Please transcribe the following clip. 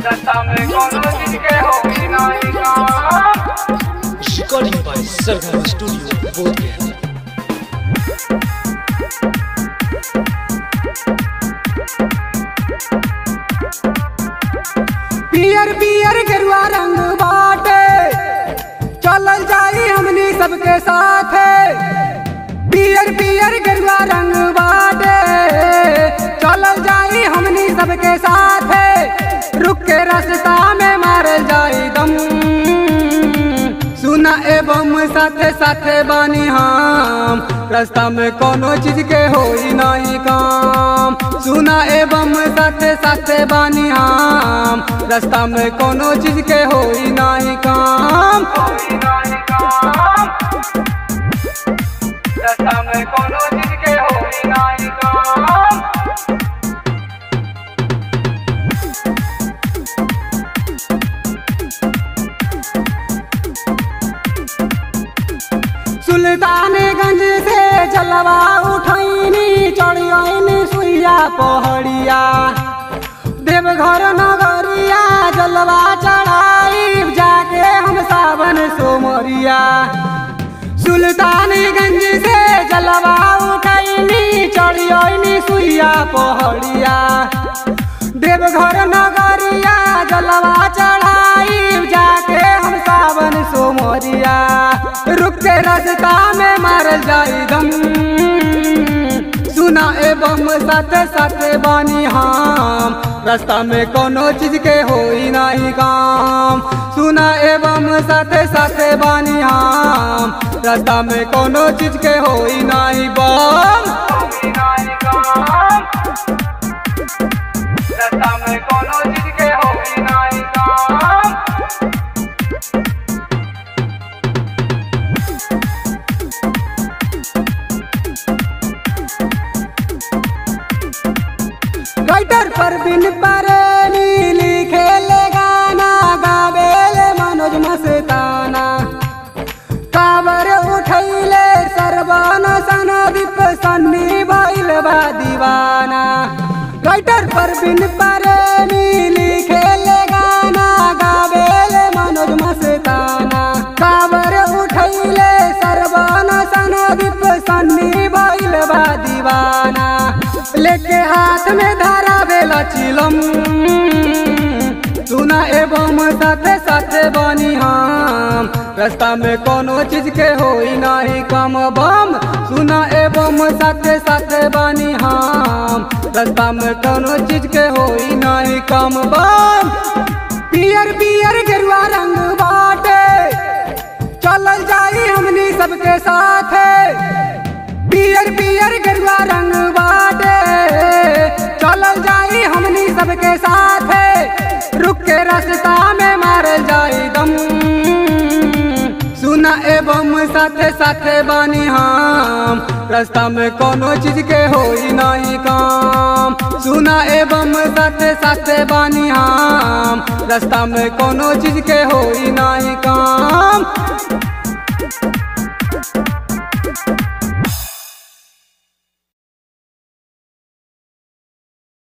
रास्ता में कोनो चीज के होई नाही काम Recording by Sargama Studio, Bodhgaya. पियर पियर गेरुआ रंग बाटे चलल जाई हमनी सबके साथ पियर पियर गेरुआ रंग बाटे चलल जाई हमनी सबके साथ रुक के रास्ता में मारल जाई दम सुना एवं साथे साथे बानी हम रास्ता में कोनो चीज के होई नहीं काम सुना एवं साथे साथे बानी हम रास्ता में कोनो चीज के होई नहीं काम होई नाही काम रास्ता में कोनो चीज के होई नाही काम सुल्तानगंज से जलवा उठैनी चढ़ियनी सुइया पहड़िया देवघर नगरिया जलवा चढ़ाई जाके हम सावन सोमरिया सुल्तानगंज से जलवा उठैनी चढ़ियनी सुइया पहड़िया देवघर नगरिया जलवा चढ़ाई जाके हम सावन सोमरिया रुक के रास्ता में मारल जाई दम सुना एवं साथे साथे बानी हम रास्ता में कोनो चीज के होई नहीं काम सुना एवं साथे साथे बानी हम रास्ता में कोनो चीज के होई नहीं बम होई नाही काम रास्ता में कोनो चीज के होई नाही काम राइटर पर बिन परेनी लिखे ले गाना गावेले मनोज मस्ताना काबर उठैले सरबान सनदीप सन्नी भइल बा दीवाना राइटर पर बिन परेनी लिखे ले गाना गावेले मनोज मस्ताना काबर उठैले सरबान सनदीप सन्नी भइल बा दीवाना लेके हाथ में धारा बेला चिलम सुना एवं साथे साथे बनी हम रास्ता में कोनो चीज के होई नहीं कम बम सुना एवं साथे साथे बनी हम रास्ता में कोनो चीज के होई नहीं कम बम पियर पियर गेरुआ रंग बाटे चलल जाई हमनी सबके साथ पियर पियर गेरुआ रंग बाटे चलल जाई हमनी सबके साथ रुक के रास्ता में मारल जाई दम सुना एवं साथे साथे बानी हम रास्ता में कोनो चीज के होई नहीं काम सुना एवं साथे साथे बानी हम रास्ता में कोनो चीज के होई नहीं काम